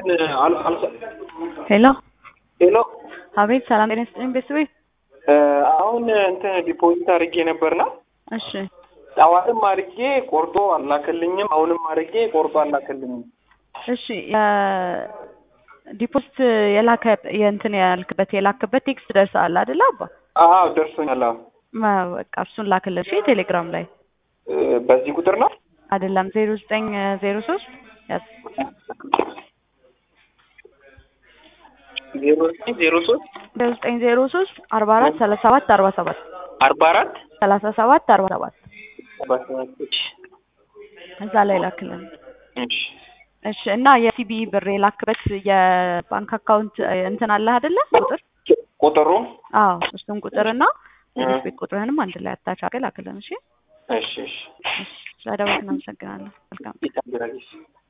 እንትን አል- አልሰ- ሄሎ ሄሎ አቤት፣ ሰላም ጤና ይስጥልኝ ቤተሰቤ። እ፣ አሁን እንትን ዲፖዚት አድርጌ ነበርና እሺ ጠዋትም አድርጌ ቆርጦ አላከልኝም። አሁንም አድርጌ ቆርጦ አላከልኝም። እሺ ዲፖዚት የላከ የእንትን ያልክበት የላክበት ቴክስት ደርሰሃል አይደለ? አባ አዎ ደርሶኛል። አዎ ማ- በቃ እሱን ላክልን። እሺ ቴሌግራም ላይ እ፣ በዚህ ቁጥር ነው አይደለም ዜሮ ዘጠኝ ዜሮ ሶስት ያዝ ዜሮ ዘጠኝ ዜሮ ሶስት ዜሮ ዘጠኝ ዜሮ ሶስት አርባ አራት ሰላሳ ሰባት አርባ ሰባት አርባ አራት ሰላሳ ሰባት አርባ ሰባት አርባ ሰባት እሺ እዛ ላይ ላክልን። እሺ እሺ እና የሲቢ ብር የላክበት የባንክ አካውንት እንትን አለህ አይደለ? ቁጥር ቁጥሩ አዎ እሱን ቁጥርና የቤት ቤት ቁጥርህንም አንድ ላይ አታች አድርገህ ላክልን። እሺ እሺ እሺ እሺ ስለደወልክ እናመሰግናለን። መልካም ይታገራል።